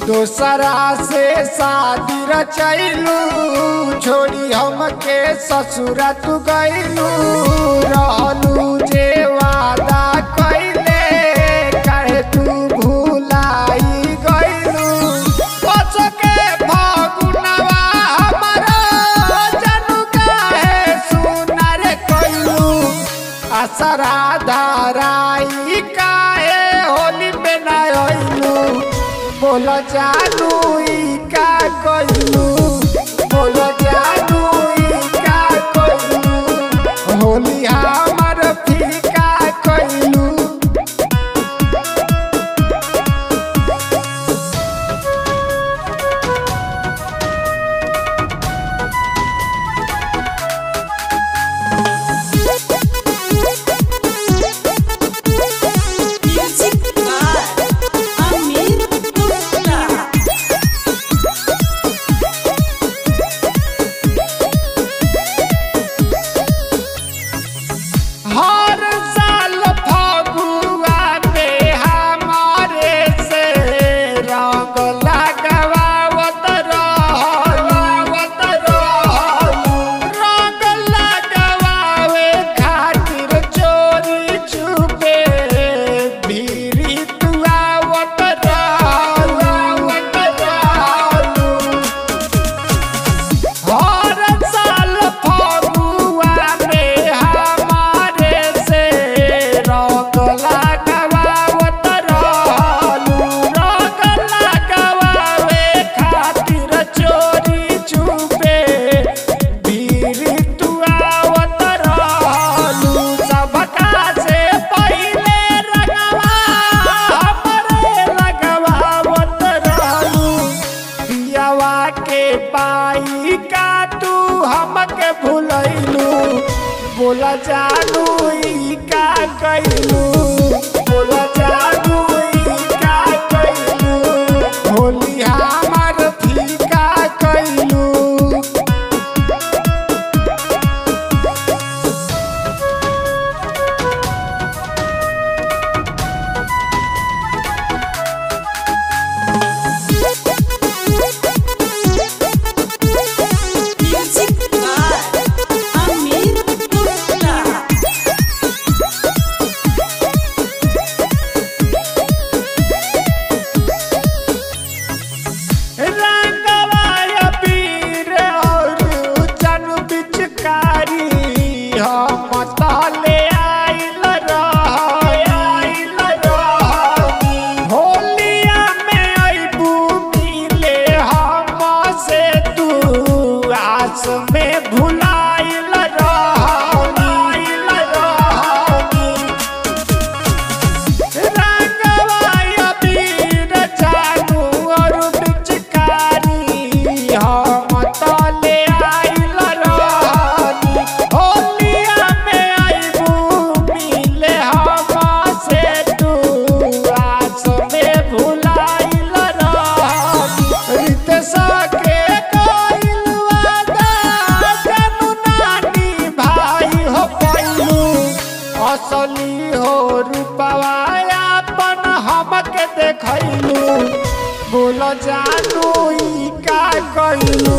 दोसरा से शादी रचैलू छोड़ी हमके ससुरा तू गैलू रहलू जे वादा कैले कहे तू भूलाई गैलू के फगुनवा हमारा जनू काहे सुनर कैलू असरा धराई काहे होली में ना अइलू बोल जानू ई का कइलू बोल जानू ई का कइलू होली हमर फीका कइलू Music by Amir Gupta. हर साल फगुआ में हमारे से रंग लगवावत रहलू रंग लगवावे खातिर चोरी छुपे भीरी तू आवत रहलू हर साल फगुआ में हमारे से रंग लगवावत रहलू रंग लगवावे खातिर चोरी छुपे भीरी तू आवत रहलू सबका से पहिले रंगवा हमरे लगवावत रहलू पियावा के पाई का तू हमके भूलैलू बोला जानू ई का कैलू बोला जानू ई का कैलू होली हमर फीका कैलू Music by Amir Gupta. रंगवाय पीर और जन बिचकारी हम तले आइल रह आइल रह होलिया में अइबू मिले हम से तू आस में भुलाइल रह आइल रह रंगवाय पीर जानू और पिचकारी हम तले आइल रहनी होलिया में अइबू मिले हम से तू आस में भुलाइल रहनी रितेश के कइल वादा जानू नानी भाई हो पैलू असली हो रूपवा अपन हमके देखैलू बोल जानू ई का कइलू